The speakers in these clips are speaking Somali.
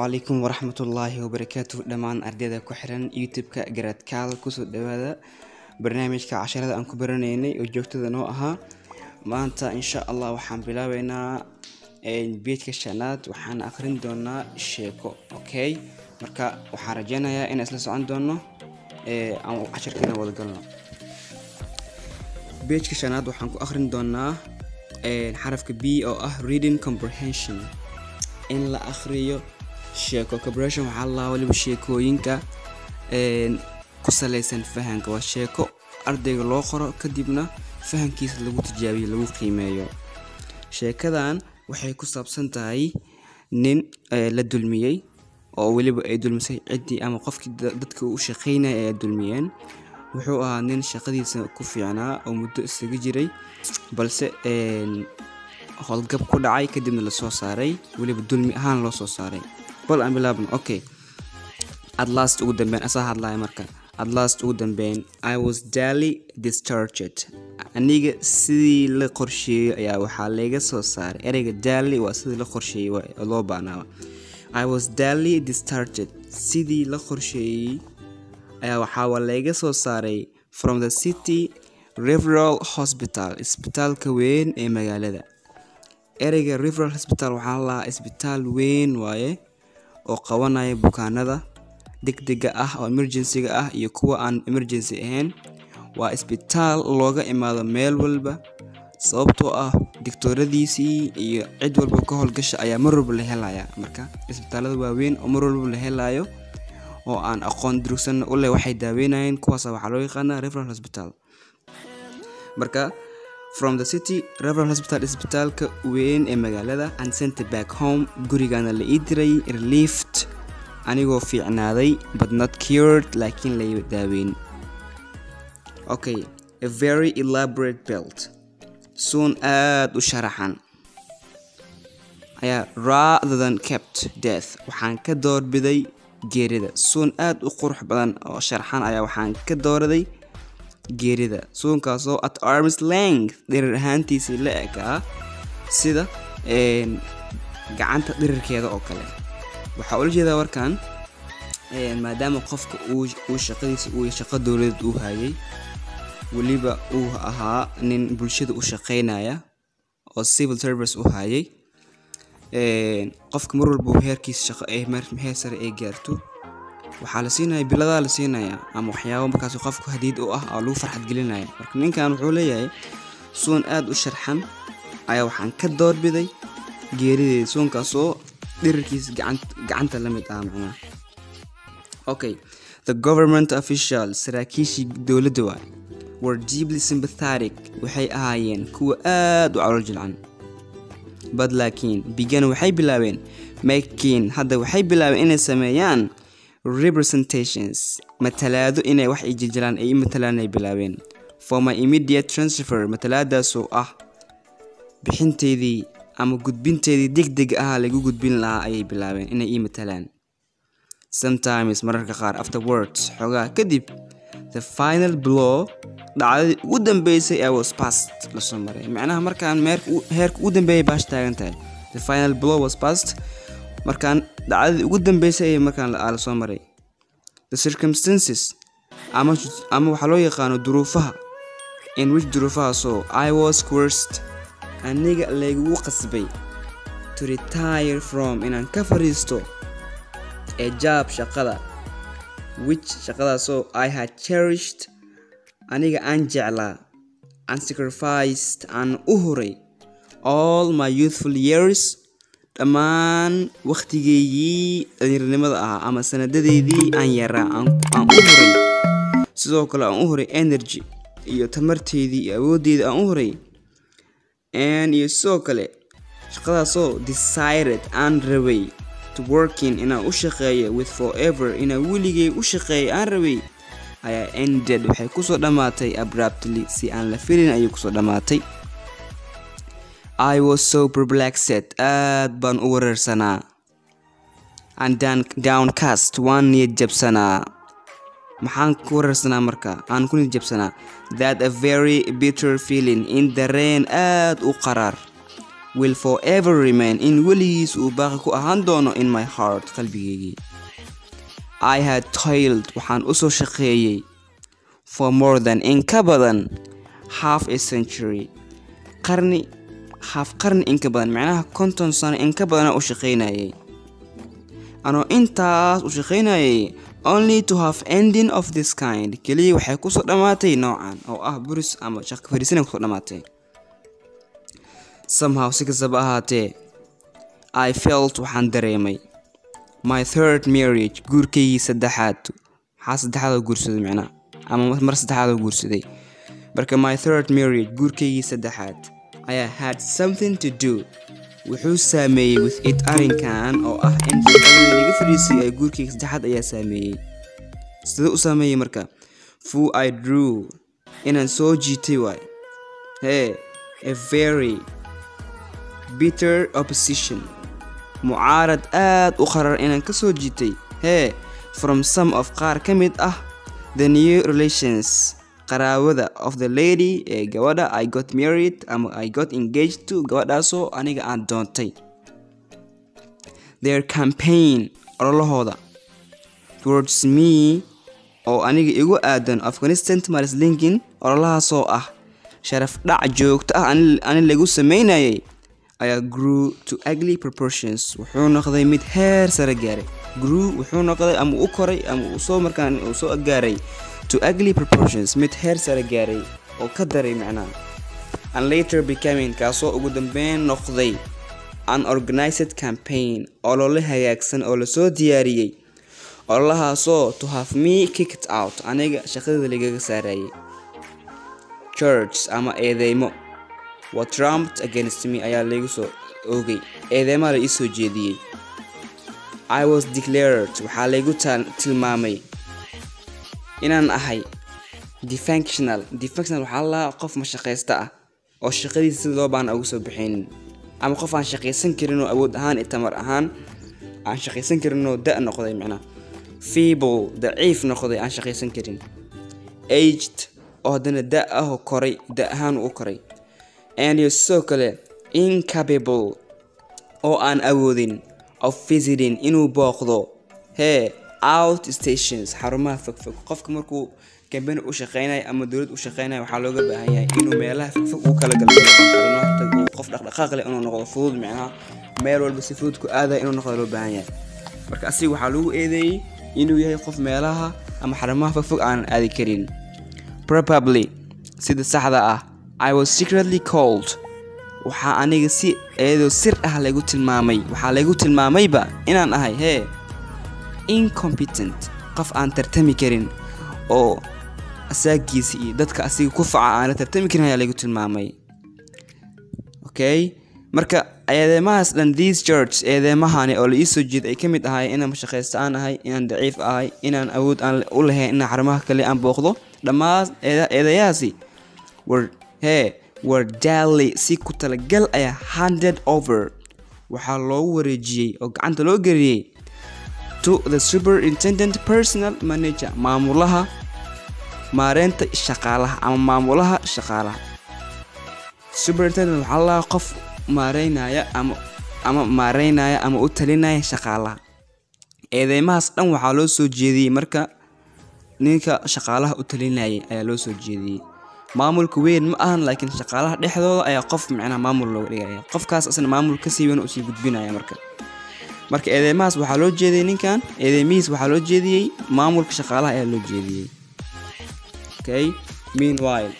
calaykum waraxmatullaahi wabarakaatu dhammaan ardayda ku xiran youtube-ka garadkaal kusoo dhawaada barnaamijka casharada aan ku baranaynay oo joogtada noo ahaa maanta insha allah waxaan bilaabeynaa beedka shanaad waxaan akhrin doonaa sheeko okay marka waxaan rajeynayaa inaan isla socon doono aan casharkeena wada galno beejka shanaad waxaan ku akhrin doonaa xarafka b oo ah reading comprehension in la akhriyo sheeko comprehension waxaa la waliba sheekooyinka ku saleysan fahanka waa sheeko ardayga loo qoro kadibna fahankiisa lagu tijaabiyo lagu qiimeeyo sheekadan waxay ku saabsan tahay nin la dulmiyey oo weliba ay dulmisay ciddii ama qofkii dadka u shaqeynaya ay dulmiyeen wuxuu ahaa nin shaqadiisa ku fiicnaa oo muddo isaga jiray balse howlgab ku dhacay kadibna lasoo saaray weliba dulmi ahaan loo soo saaray bal aan bilaabno okay adlast ugu dambeyn asaa hadlaya marka adlast ugu dambeyn i was daily discharged aniga sidii la qorsheeyey ayaa waxaa layga soo saaray ereyga daily waa sidii la qorsheeyey loo baanaaba i was daily discharged sidii la qorsheeyey ayaa waxaa layga soo saaray from the city referal hospital isbitaalka weyn ee magaalada ereyga referal hospital waxaa lahaa isbitaal weyn waaye oo qabanaya bukaanada degdega ah oo emergencyga ah iyo kuwa aan emergency ahayn waa isbitaal looga imaado meel walba sababtoo ah digtooradiisii iyo cid walba ka howlgasha ayaa mar walba la helaya marka isbitaalada waaweyn oo mar walba la helayo oo aan aqoon durugsan u leh waxay daaweynayeen kuwaas waxaa loo yaqaanaa referal hospital marka from the city referal hospital isbitaalka weyn ee magaalada and center back home gurigana la ii diray relieft anigoo fiicnaaday but not cured laakiin la daaweyn okay a very elaborate belt suun aada u sharaxan ayaa rather than kept death waxaan ka doorbiday geerida suun aada u qurux badan oo sharxan ayaa waxaan ka dooraday geerida suunkaasoo at arms length dhirir ahaantiisii la ekaa sida gacanta dhirirkeeda oo kale waxaa ula jeedaa warkan maadaama qofka uu shaqadiisa uu shaqo dowladeed uu hayay weliba uu ahaa nin bulshada u shaqeynaya oo civil service u hayay qofka mar walba heerkiisa shaqo ee heer sare ay gaarto waxaa la siinaya biladaa la siinaya ama waxyaabo markaas qofku hadiid u ah oo lagu farxad gelinaya marka ninkan wuxuu leeyahay suun aada u sharxan ayaa waxaan ka doorbiday geerideeda suunkaasoo dhirirkiisa gacanta la mid ah macnaha okay the government officials saraakiishii dowladda waay were deeply sympathetic waxay ahaayeen kuwa aada u calool jilcan bad laakiin bigan waxay bilaabeen makin hadda waxay bilaabeen inay sameeyaan representations matalaado inay wax ay jiljilaan ay matalaan ay bilaabeen for my immediate transfer matalaadaasoo ah bixinteedii ama gudbinteedii degdeg ah lagu gudbin lahaa ayay bilaabeen inay ii matalaan sometimes mararka qaar afterwards xoogaa kadib the final blow dhacdadii ugu dambeysay ee was past lasoo maray macnaha markaan heerka ugu dambeeyay baash taagan tahay the final blow was past markaan dhacdadii ugu dambeysay ee markaan lasoo maray the circumstances ama ama waxaa loo yaqaano duruufaha in which duruufahaasoo i was courst aniga laygugu qasbay to retire from inaan ka fariisto ee jaab shaqada which shaqadaasoo i had cherished aniga aan jeclaa aan sacrificed aan u huray all my youthful years dhammaan wakhtigeygii dhallinyarnimada ahaa ama sanadadeydii aan yaraa aan u huray sidoo kale aan u huray energy iyo tamarteydii iyo awooddeydii aan u huray iyo sidoo kale shaqadaasoo decided aan rabay to working inaan u shaqeeyo with forever inaan weligay u shaqeeyo aan rabay ayaa ended waxay kusoo dhammaatay abruptly si aan la filin ayay kusoo dhammaatay i was so perplexed aad baan u wareersanaa and downcast waan niyad jabsanaa maxaan ku wareersanaa marka aan ku niyad jabsanaa that a very bitter feeling in dareen aad u qaraar will forever remain in weligiis uu baaqi ku ahaan doono in my heart qalbigeygii i had toiled waxaan u soo shaqeeyey for more than in ka badan half a century qarni half qarni in ka badan macnaha konton sano in ka badana u shaqaynayay anoo intaas u shaqaynayay only to have ending of this kind keliya waxay kusoo dhammaatay noocan oo ah buris ama shaqo fariisana kusoo dhammaatay somehow si kastaba ahaatee i felt waxaan dareemay my third marriage guurkaygii saddexaad maxaa saddexaadoo guursaday macnaha ama mar saddexaadoo guursaday marka my third marriage guurkaygii saddexaad ayaa had something to do wuxuu saameeyey with it arrinkan oo ah in shaqadii laga fadhiisay ee guurkayga saddexaad ayaa saameeyey sidee u saameeyey marka fu i drew inaan soo jiitay waay hee a very bitter opposition mucaarad aad u qarar inaan ka soo jiitay hee from some of qaar ka mid ah the new relations qaraawada of the lady ee gabadha i got married ama i got engaged to gabadhaasoo aniga aan doontay their campaign ololahooda towards me oo aniga igu aadan afghanistan maris linkin ololahaasoo ah sharaf dhac joogto ah ani lagu sameynayay ayaa grew to ugly proportions wuxuu noqday mid heer sare gaaray grew wuxuu noqday ama u koray ama uu soo markaan uu soo gaaray to ugly proportions mid heer sare gaaray oo ka daray macnaha and later becoming kaasoo ugu dambeyn noqday an organized campaign olole hagaagsan oo lasoo diyaariyey ololahaasoo to have me kicked out aniga shaqadada lagaga saarayay church ama eedeymo wa trumped against me ayaa laygu soo oogay eedeymaa la ii soo jeediyey i was declared waxaa laygu tilmaamay inaan ahay defunctional defunctional waxaa lalahaa qof mashaqaysta ah oo shaqadiisa sida loo baana uga soo bixaynin ama qof aan shaqaysan karinoo awood ahaan iyo tamar ahaan aan shaqaysan karinoo da noqday macnaha feeble daciif noqday aan shaqaysan karin aged oo haddana da ahoo koray da ahaan u koray and iyo sidoo kale incapable oo aan awoodin of visiting inuu booqdo hee out stations xarumaha fogfog qofka markuu kambani u shaqeynayo ama dowlad u shaqeynayo waxaa looga baahan yahay inuu meelaha fogfog uu kala galo qof dhaqdhaqaaq leh inuu noqdo fudud micnaha meel walba si fudud ku aadaya inuu noqdo loo baahan yahay marka asiga waxaa lagu eedeeyey inuu yahay qof meelaha ama xarumaha fogfog aanan aadi karin probably sida saxda ah i was secretly cold waxaa aniga si iyadoo sir ah laygu tilmaamay waxaa laygu tilmaamayba inaan ahay hee incompetent qof aan tartami karin oo asaagiisa iyo dadka asiga ku faca aana tartami karin ayaa laygu tilmaamay okay marka eedeemahaas dhan these church eedeemahani oo la ii soo jeeda ay ka mid ahay inaan mashaqaysta aan ahay inaan daciif ahay inaan awood aan u lahayn inaan xarumaha kale aan booqdo dhammaan eedayahaasi war hee war daly si ku talagal ayaa handed over waxaa loogu wareejiyey oo gacanta loo geliyey to the superintendent personal manager maamulaha maareynta shaqaalaha ama maamulaha shaqaalaha superintendent waxaa lalahaa qof maareynaya ama ama maareynaya ama u talinaya shaqaalaha eedeymahaas dhan waxaa loo soo jeediyey marka ninka shaqaalaha u talinayay ayaa loo soo jeediyey maamulka weyn ma ahan laakiin shaqaalaha dhexdooda ayaa qof micnaha maamul looga dhigaya qofkaas asna maamul kasii weyn usii gudbinaya marka marka eedeymahaas waxaa loo jeediyey ninkan eedeymihiis waxaa loo jeediyey maamulka shaqaalaha ayaa loo jeediyey okay meanwhile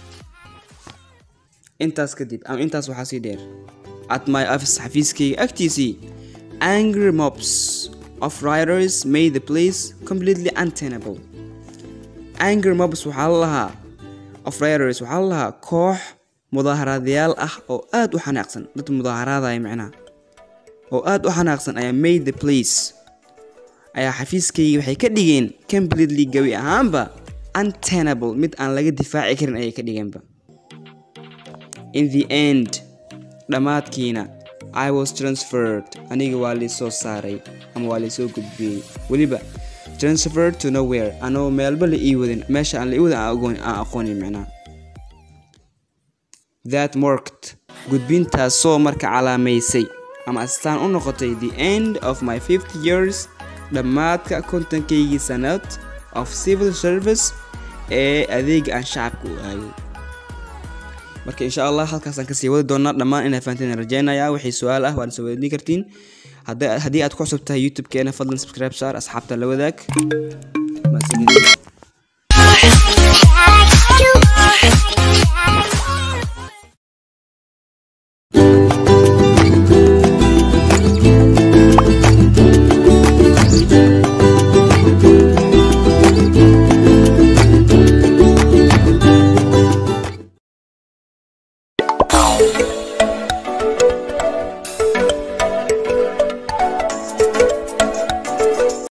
intaas kadib ama intaas waxaa sii dheer at my office xafiiskayga agtiisii angry mobs of riders made the place completely untenable angry mobs waxaa la lahaa of riders waxaa la lahaa koox mudaaharaadayaal ah oo aad u xanaaqsan dad mudaaharaadaya micnaha oo aad u xanaaqsan ayaa made the place ayaa xafiiskayga waxay ka dhigeen completely gabi ahaanba untenable mid aan laga difaaci karin ayay ka dhigeenba in the end dhammaadkiina i was transferred aniga waa laysoo saaray ama waa laysoo gudbiyey weliba transferred to nowhere anoo meelba la ii wadin meesha aan la ii wadin aan aqoonin micnaha that marked gudbintaasoo marka calaamaysay ama astaan u noqotay the end of my fifty years dhammaadka kontonkaygii sanad of civil service ee adeega aan shacabka u aayay marka insha allah halkaasaan kasii wadi doonaa dhammaan inaa fahanteen rajeynaya wixii su-aal ah waad soo weydiin kartiin haddii aad ku cusub tahay youtube-keena fadlan subscribe saar asxaabta la wadaag mahadsanidin